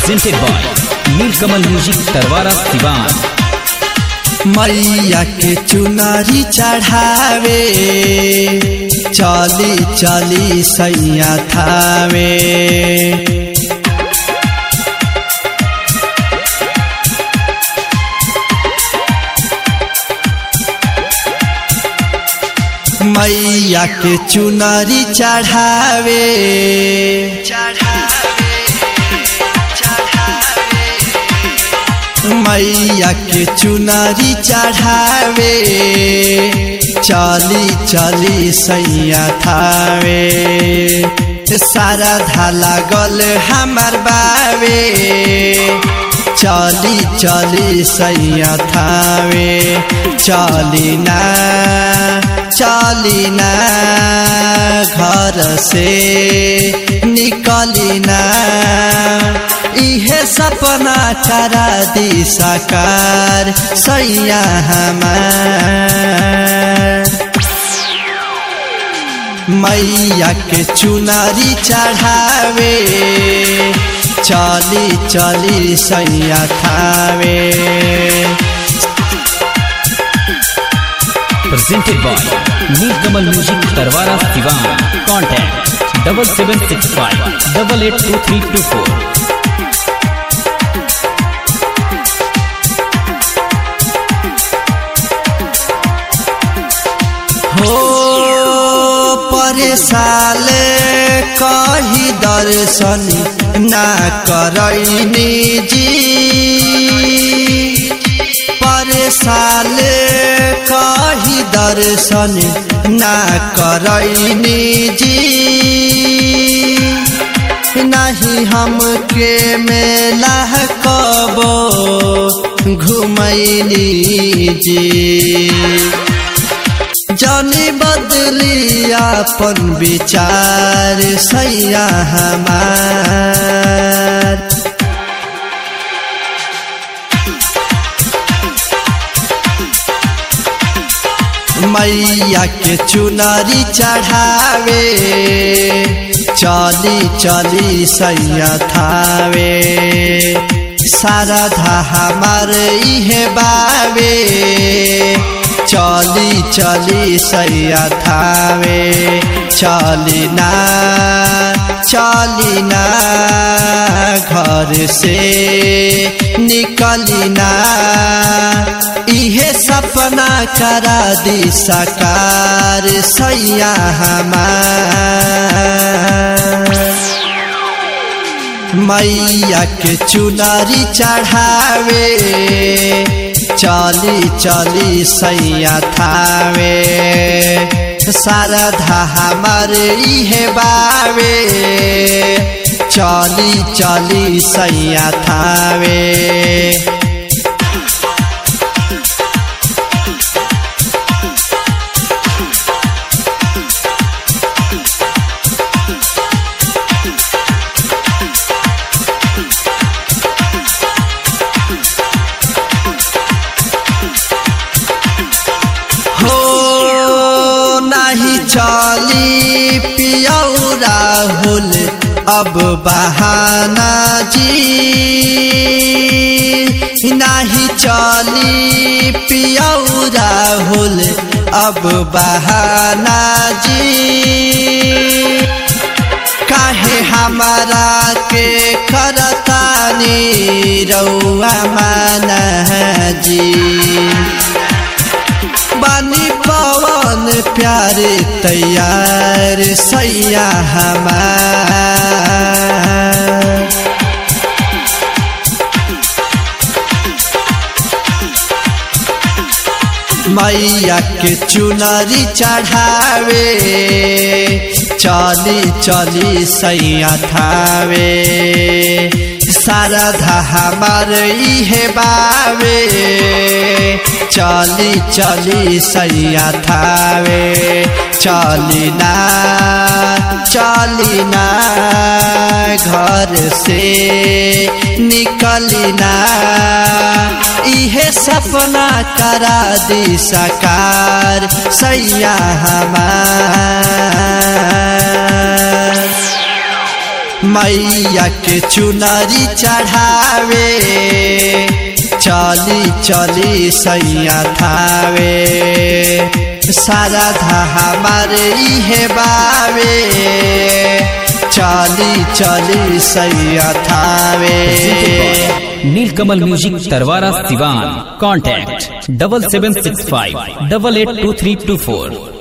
presented by Nilkamal Music Tarwara Sivan. मैया के चुनरी चढ़ावे चली चली सैया थावे मैया के चुनरी चढ़ावे मैया के चुनरी चढ़ावे चली चली सैया थावे सारा धाला गल हमार बावे चली चली सैया थावे चली ना चली ना घर से निकली ना इहे सपना करा दी साकार सैया हमार मैया के चुनरी चढ़ावे चली चली सैया Thawe Presented by Nilkamal Music Tarwara Sivan. Contact double seven six five double eight two three two four. हो परेशाल कही दर्शन ना करैनी जी परेशाल कही दर्शन ना करैनी जी नहीं हमके मेला कबो घुमैनी जी जानी बदली अपन विचार सैया हमार मैया के चुनरी चढ़ावे चली चली सैया थावे सारा धा हमार इहे बावे चली चली सैया थावे चली ना चली ना घर से निकली ना इहे सपना करा दी साकार सैया हमार मैया के चुनरी चढ़ावे चली चली सैया थावे सारा धा हमार इहे बावे चली चली सैया थावे हो नाही चली पियौ राहुल अब बहाना जी नाही चली पियौ राहुल अब बहाना जी काहे हमारा के करतानी रौआ माना जी बानी पवन प्यारे तैयार सैया हमार मैया के चुनरी चढ़ावे चली चली सैया थावे सारा धा हमार इहे बावे चली चली सैया थावे चली ना चली ना घर से निकली ना इहे सपना करा दी साकार सैया हमार मैया के चुनरी चढ़ावे चली चली सैया थावे सारा धा हमारे इहे बावे चली चली सैया थावे नीलकमल म्यूजिक तरवारा Siwan contact double seven six five double eight two three two फोर